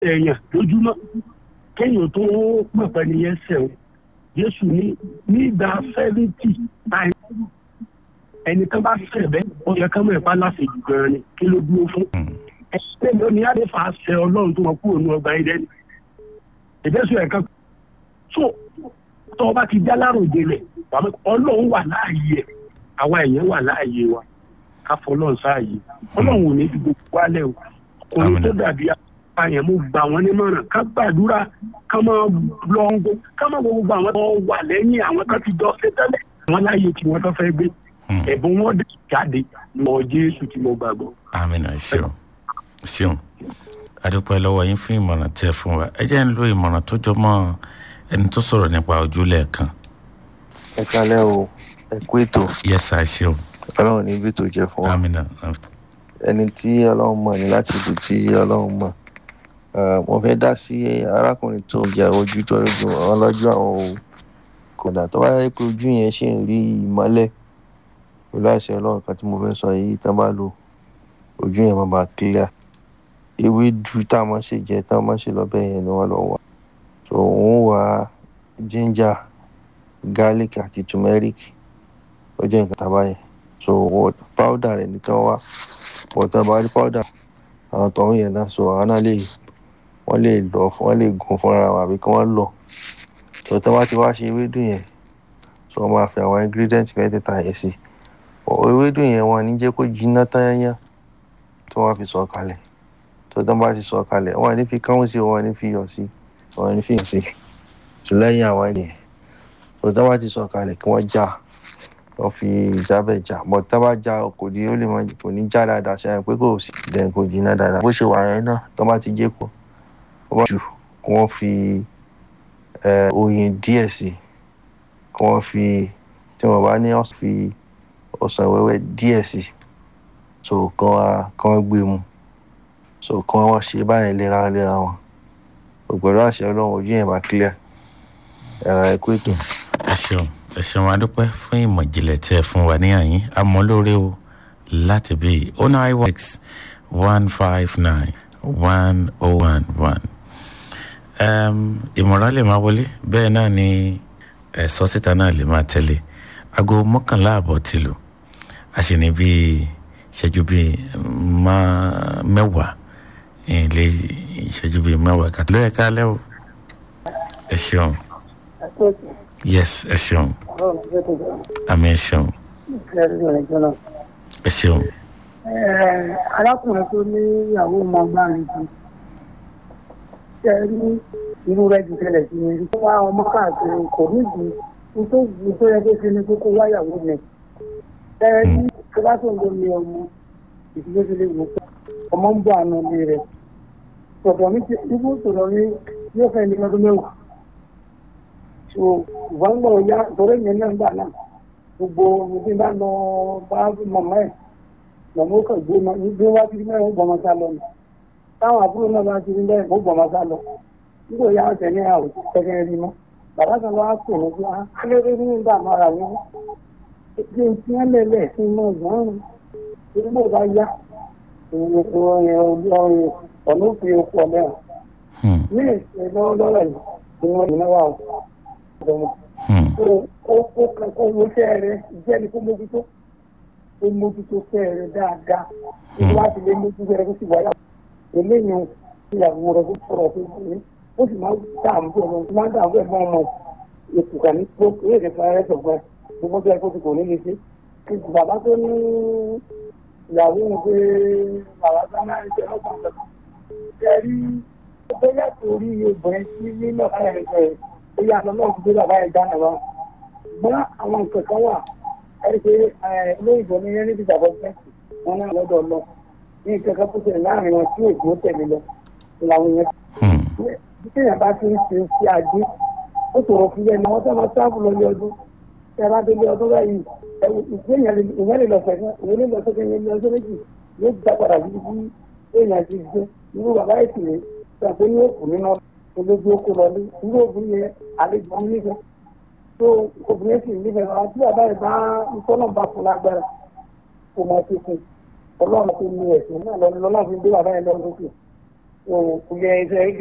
èèyàn lójúmọ́ kéèyàn tó pẹ̀pẹ́ nìyẹn sẹ̀wọ̀n jésù ní nígbà sẹ́fìtì táì ẹni kan bá sẹ̀ bẹ́ẹ̀ ó yẹ ká mọ̀ ẹ̀pá láṣejù gan-an ni kí ló dúró fún. ẹ̀sìn ló ní àdéfà ṣẹ ọlọ́run tó wọn kúrò ní ọgbà ẹ̀dẹ́ni ìbẹ́sùn ẹ̀ka so tó o bá ti já láròjé rẹ̀ ọlọ́run wà láàyè ẹ̀ àwa èèyàn wà láàyè wa ká fọlọ́run sáàyè ọlọ́run ò ní fi gbogbo wálẹ̀ o ọkùnrin tó dàbí àyàn mo gbà wọ́n nímọ̀ràn ká gbàdúrà ká máa lọ ń gbó ká máa wo gbogbo àwọn tó wà lẹ́yìn àwọn tó ti jọ ṣe tẹ́lẹ̀ àwọn láàyè tí wọ́n tó fẹ́ gbé ẹ̀bùn wọn dẹ̀ jáde lọ jésù tí mo gbàgbọ́. amina ṣeun ṣeun adúpẹ́ lọ́wọ́ yín fún ìmọ̀ràn tẹ́ fún wa ẹ jẹ́ ń lo ìmọ̀ràn tó jọ mọ́ ẹni tó sọ̀rọ̀ nípa ojúlẹ̀ kan. ẹ kalẹ́ o ẹ kú ètò yẹ́sà ṣeun ọlọ́run ní ibi tó jẹ́ fún wa amina ẹni tí ọlọ́run mọ̀ ní láti ibi tí ọlọ́run mọ̀ mo fẹ́ dá sí arákùnrin tó jà ojú tó rújú ọlọ́jú àwọn o kódà tó bá yẹ pé ojú yẹn ṣì ń rí ìmọ́lẹ̀ pẹ̀lú àṣẹ ọlọ́run kan tí mo fẹ́ sọ yìí tán bá lò ojú yẹn máa bá clear ewédú tá a máa ṣe jẹ tá a máa ṣe lọ́bẹ̀ yẹn ni wọ́n lọ wà so òun wà ginger garlic àti turmeric ó jẹ́ nǹkan tàbá yẹn so powder rẹ̀ nìkan wá bọ̀tán bá rí powder àwọn tọ̀hún yẹn náà so àwọn náà lè wọ́n lè lọ wọ́n lè gun fúnra wọn àbí kí wọ́n lọ so tí wọ́n ti wá ṣe ewédú yẹn so wọ́n máa fi àwọn ingredient mẹ́tẹ̀ẹ̀ta yẹn sí ewédú yẹn wọn ní jẹ́ kó jiná tányányá tí wọ́n fi sọ kalẹ̀ tó tán bá ti sọ kalẹ̀ wọn ní fi káwọn sí wọn ní fi yọ sí wọn ní fi yàn sí so lẹ́yìn àwọn ènìyàn so tán bá ti sọ kalẹ̀ kí wọ́n já wọ́n fi ìjábẹ̀ já bọ̀ tá bá já kò ní ó lè mọ kò ní já dáadáa ṣe àyàn pé kò sí dẹ̀ kò jiná dáadáa bó ṣe wà yẹn náà tán bá ti jẹ́ pọ̀ wọ́n bá jù kí wọ́n fi oyin díẹ̀ sí kí wọ́n fi tí wọ́n bá ní ọ̀sán fi ọsàn wẹ́wẹ́ díẹ̀ sí so kàn wá kàn wá gbé mu so kàn wá ṣe báyìí léra léra wọn ògbẹ́rọ àṣẹ ọlọ́run ojú yẹn bá clear ẹ̀rọ ẹ̀kú ètò. ẹ ṣeun ẹ ṣeun adúpẹ́ fún ìmọ̀ ìjìnlẹ̀ tí ẹ fún wa ní àyín àmọ́ lóore o láti bí o nine one six one five nine one oh one one ìmọ̀ràn lè máa wọlé bẹ́ẹ̀ náà ni ẹ̀sọ́ síta náà lè máa tẹ̀lé aago mọ́kànlá àbọ̀ ti lò a sì ní bíi ìṣẹ́jú bíi mẹ́wàá ilé ìṣẹ́jú bíi mẹ́wàá kàtó lóye kálẹ̀ o ẹ ṣeun yes ẹ ṣeun àmì ẹ ṣeun ẹ ṣeun. arákùnrin tó ní ìyàwó máa gbá mi jù ṣe ní irú rẹ̀ jù tẹ́lẹ̀ sí mi rí wá ọmọ káàkiri kò nídìí tó wù tó yẹ kó ṣe ní kókó wáyàwó mi ẹ ní tó bá tó ń lómi ọmọ ìdílé tó lè wò pé ọmọ ń bọ àna ilé rẹ tọ̀tọ̀ mi ti ibú sọ̀rọ̀ mi yóò fẹ́ ní ọdún mẹ́wàá so ìwọ́n gbọ́ ya torí yẹn náà gbà náà gbogbo ibi bá lọ bá mọ̀mọ́ ẹ̀ mọ̀mọ́ ó kàn gbé ma gbé wá sí mẹ́rin ó gbọ́mọ sá lọ nù táwọn àbúrò náà bá ti rí bẹ́ẹ̀ ó gbọ́mọ sá lọ nígbà yà á tẹ̀lé àwọn òṣìṣẹ́ rí mọ́ bàbá kan lọ́wọ́ pè ní bí wọ́n á lé ní ìdààmú ara mi bí n tí wọ́n lẹ̀lẹ̀ sí mọ́ ìgbọ́n rẹ̀ nígbà bá yá ọ̀nà òfin okú ọ̀lẹ́ ọ̀ ní ìṣẹ̀ lọ́wọ́ lọ́rọ̀ yìí ni wọ́n ní náwó àwọn ọ̀dọ́mọ. ó kẹ́kọ̀ọ́ owó iṣẹ́ rẹ̀ jẹ́ ní kó mójútó ó mójútó iṣẹ́ rẹ̀ dáadáa láti lé mójútó rẹ̀ kó sì wáyà eléyìí ìyàwó rẹ̀ kó sọ̀rọ̀ tó kù ó sì máa ń dààmú bí ọmọ máa ń dààmú ẹ̀gbọ́n ọmọ ìkùkà ní tó èdè fúnra sọ̀gbọ́n gbogbo bí ẹgbẹ́ kò ní lè ṣe. bàbá tó ní ìyàwó ń pé bàbá tó máa ń ṣe ọgbà ọ̀sẹ̀. ṣe rí bóyá torí obìnrin tí nínú ọ̀gá rẹ̀ ṣe bóyá àná náà ti gbé bàbá yẹn dáná wa. gbọ́n àwọn nǹkan kan wà ẹ̀rí pé olóyìnbó ní yẹn níbi ìjàbọ̀ fẹ́ǹsì wọn náà lọ́dọ̀ lọ ní nǹkan kan tó ṣe láàrin wọn tí èkó tẹ̀lé lọ làwọn yẹn bí téèyàn bá ti ń ṣe sí ajé ó sọ̀rọ̀ fún yẹn náà wọ́n tẹ́ máa sáàbù lọ ní ọdún tẹ́ bá délé ọdún báyìí ìyẹn lè lọ fẹ̀fẹ́ ìyẹn lè lọ sókè yẹn ní ọjọ́ méjì yóò dá padà sí bí èèyàn ti ṣe irú bàbá ìsìlẹ̀ ṣàpé ní òkú nínú olójú oko lọ ní irú obìnrin yẹn àlejò ń nífẹ̀ẹ́ tó obìnrin sì nífẹ̀ẹ́ bàbá tí bàbá yẹn bá ikọ́ náà bá fún lágbára kò máa ṣe fún ọlọ́run tó ní ẹ̀sìn náà lọ́nà lọ́nà fi ń gbé bàbá yẹn lọ́nà lókè kò yẹ ẹsẹ̀